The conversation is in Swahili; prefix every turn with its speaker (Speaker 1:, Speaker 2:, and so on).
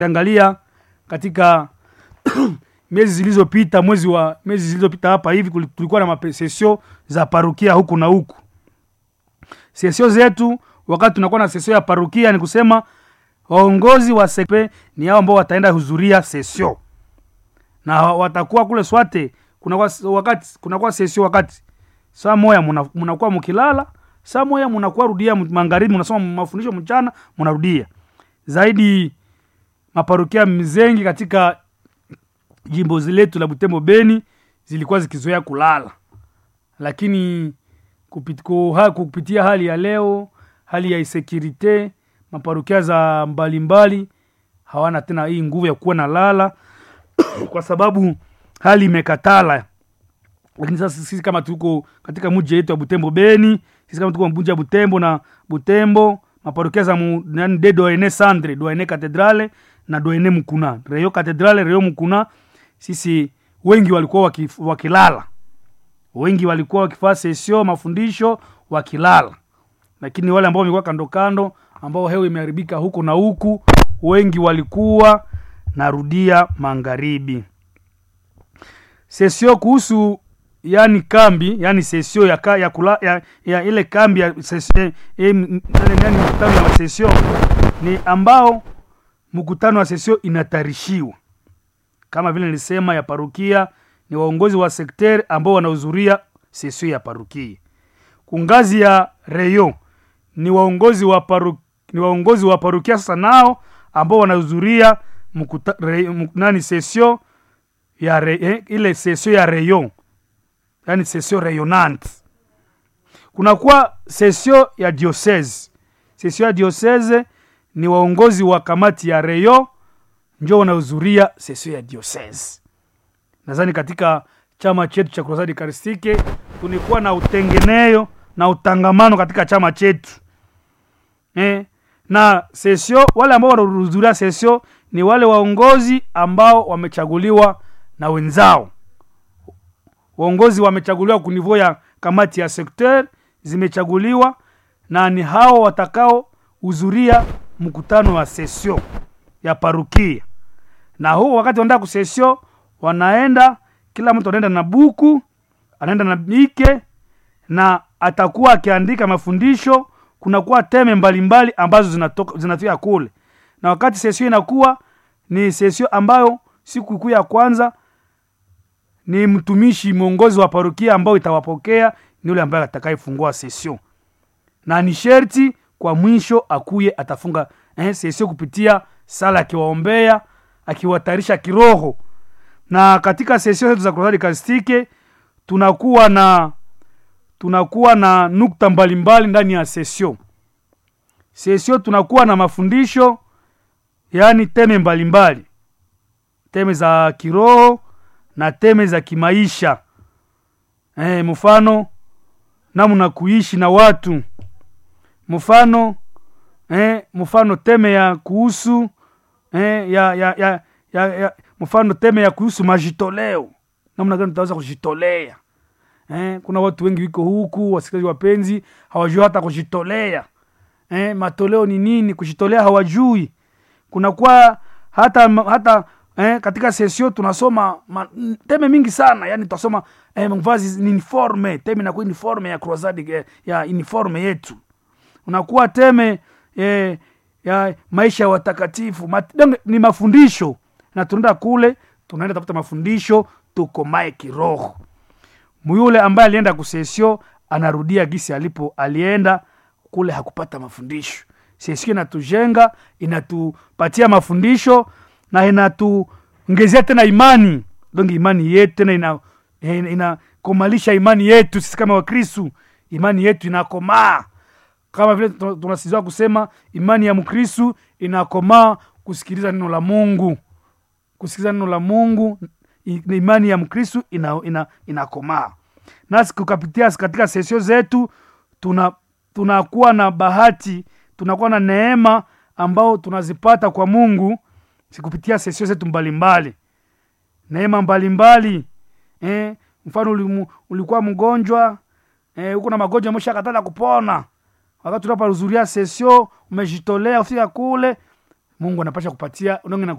Speaker 1: angalia katika miezi zilizopita mwezi wa miezi zilizopita hapa hivi kuli- tulikuwa na mapesesio za parukia huku na huku sesio zetu wakati tunakuwa na sesio ya parukia ni kusema waongozi wa sekpe ni hao ambao wataenda hudhuria sesio na watakuwa kule swate kunakuwa wakati kunakuwa sesio wakati saa moya muna- munakuwa mukilala saa moya munakuwa rudia m- magharibi munasoma mafundisho mchana munarudia zaidi maparokia mzengi katika jimbo letu la butembo beni zilikuwa zikizoea kulala lakini kupit, kuha, kupitia hali ya leo hali ya insekurite maparokia za mbalimbali hawana tena hii nguvu ya kuwa na lala kwa sababu hali imekatala lakini sasa sisi kama tuko katika mji yetu ya butembo beni sisi kama tuko mji ya butembo na butembo maparokia za mu- nani de doene sandre doene katedrale na doene mkuna reyo katedrale reyo mkuna sisi wengi walikuwa waki, wakilala wengi walikuwa wakifaa sesio mafundisho wakilala lakini wale ambao wamekuwa kando kando ambao hewa imeharibika huku na huku wengi walikuwa narudia magharibi sesio kuhusu yani kambi yani sesio ya, ka, ya, kula, ya, ya ile kambi ya sesio, eh, m- yani yani mkutano ya sesio ni ambao mkutano wa sesio inatarishiwa kama vile nilisema ya parukia ni waongozi wa sekteri ambao wanahudhuria sesio ya parukia kungazi ya reyo ni waongozi wa paru, ni waongozi wa parukia sasa nao ambao wanahudhuria mkuta- re- mk- nani sesio ya re, eh, ile sesio ya rayon yani sesio rayonnante kunakuwa sesio ya diocese sesio ya diocese ni waongozi wa kamati ya rayon njo wanahudhuria sesio ya diocese nadhani katika chama chetu cha kurasadi karistike tulikuwa na utengeneyo na utangamano katika chama chetu eh, na sesio wale ambao wanahudhuria sesio ni wale waongozi ambao wamechaguliwa na wenzao waongozi wamechaguliwa kunivou ya kamati ya sekter zimechaguliwa na ni hao watakao hudhuria mkutano wa sesio ya parukia na huu wakati wanaenda kusesio wanaenda kila mtu anaenda na buku anaenda na bike na atakuwa akiandika mafundisho kunakuwa teme mbalimbali ambazo zinatoka zinafika kule na wakati sesio inakuwa ni sesio ambayo siku kuu ya kwanza ni mtumishi mwongozi wa parokia ambao itawapokea ni yule ambaye atakayefungua sesio na ni sherti kwa mwisho akuye atafunga eh, sesio kupitia sala akiwaombea akiwatarisha kiroho na katika sesio zetu za kurosari kastike tunakuwa na tunakuwa na nukta mbalimbali ndani ya sesio sesio tunakuwa na mafundisho yaani teme mbalimbali teme za kiroho na teme za kimaisha eh, mfano namna kuishi na watu mfano eh, mfano teme ya kuhusu eh, ya, ya, ya, ya, ya mfano teme ya kuhusu majitoleo namna gani tutaweza kujitolea eh, kuna watu wengi wiko huku wasikilizaji wapenzi hawajui hata kujitolea eh, matoleo ni nini kujitolea hawajui kunakuwa hata hata eh, katika sesio tunasoma ma, n- teme mingi sana yani tutasoma eh, mvazi ni uniforme teme inakuwa uniforme ya croisade eh, ya uniforme yetu unakuwa teme eh, ya maisha ya watakatifu Mat, donc, ni mafundisho na tunaenda kule tunaenda tafuta mafundisho tukomae kiroho muyule ambaye alienda kusesio anarudia gisi alipo alienda kule hakupata mafundisho sesio inatujenga inatupatia mafundisho na inatuongezea tena imani donc imani yetu tena ina ina- inakomalisha imani yetu sisi kama wakristu imani yetu inakomaa kama vile tuna- tunasizwa kusema imani ya mkristu inakomaa kusikiliza neno la mungu kusikiliza neno la mungu i- ni imani ya mkristu ina, ina, inakomaa nasi kukapitia katika sesio zetu tuna tunakuwa na bahati tunakuwa na neema ambao tunazipata kwa mungu sikupitia sesio zetu mbalimbali neema mbalimbali eh, mfano ulimu, ulikuwa mgonjwa eh, uko na magonjwa ameshakatala kupona wakati unapohudhuria sesio umejitolea ufika kule mungu anapasha kupatia udonge na